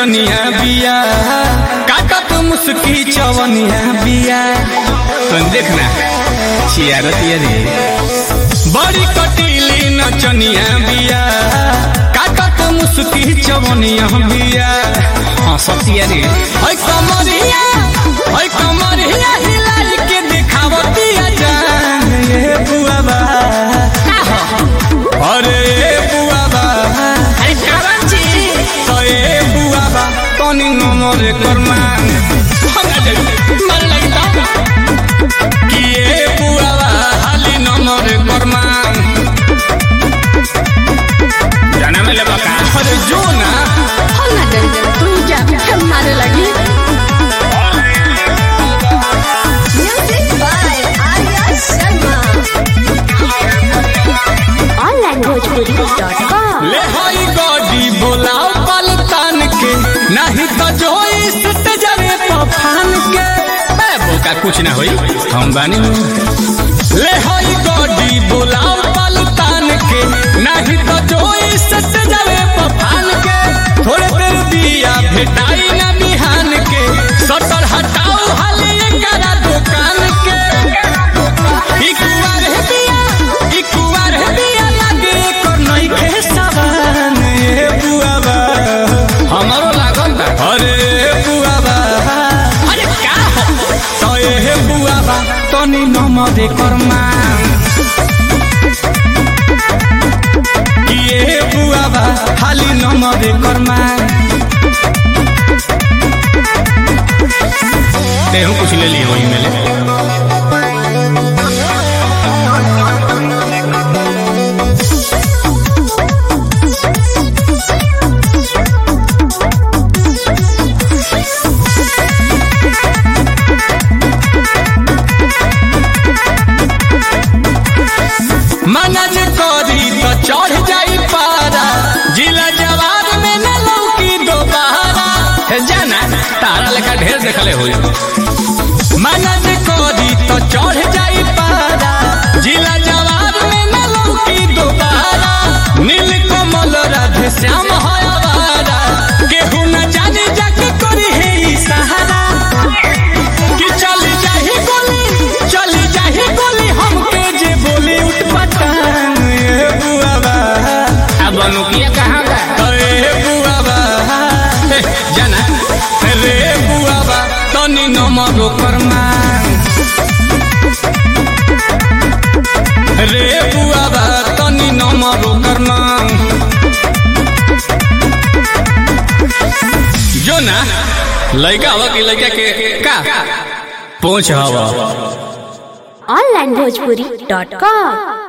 नचनिया बिया काटत मुस्की चवनिया बिया तुम देखना चियारतिया रे बड़ी कटीली नचनिया बिया काटत मुस्की चवनिया बिया हाँ सतिया रे है कमरिया है कमरिया हिलाई के दिखावतिया जान ये बुआबा अरे ये बुआबा अरे कारण छी तो ये बुआबा तनी नमरे करमा मन लगता कि ये बुआबा हाली नमरे करमा जाना में लेबा का अरे जो ना हम ना डर तू जा हम मारे लगी music by Arya Sharma onlinebhojpuri.com ले हई गॉडी बोलाओ पलतान के नहीं तो जो इस जरे पफान के ए बोका कुछ ना होई हम बानी ले हई गॉडी बोलाओ पलतान के नहीं तो जो इस जरे पफान के थोड़े देर दिया भेटाई ना बिहान के सटर हटाओ हाले करा दुकान के ई कुआर है बिया ई कुआर है बिया लागे कर नहीं खे सवान ए बुआबा हमारो लागल बा अरे बुआबा अरे का हो तो ए बुआबा तनी नमरे करमा कि ए बुआबा खाली नमरे करमा तेहू कुछ ले लिए वही मेले मना जे करी तो चढ़ जाई पारा जिला जवार में न लौकी दोबारा हे जाना तारा लेखा ढेर देखले होई मना जे करी तो चढ़ जाई पारा जिला जवार में न लौकी दोबारा नील कमल राधे श्याम है आवारा केहू न जाने जाके करी है ई सहारा कि चली जाही गोली चली जाही गोली हमके जे बोली उठ पटान ए बुआबा अब अनुकिया कहाँ बा ए बुआबा ए, जाना रे बुआबा तनी नमरो करमा रे बुआबा तनी नमरो करमा जो ना लड़का हवा की लड़का के का पहुंच हवा onlinebhojpuri.com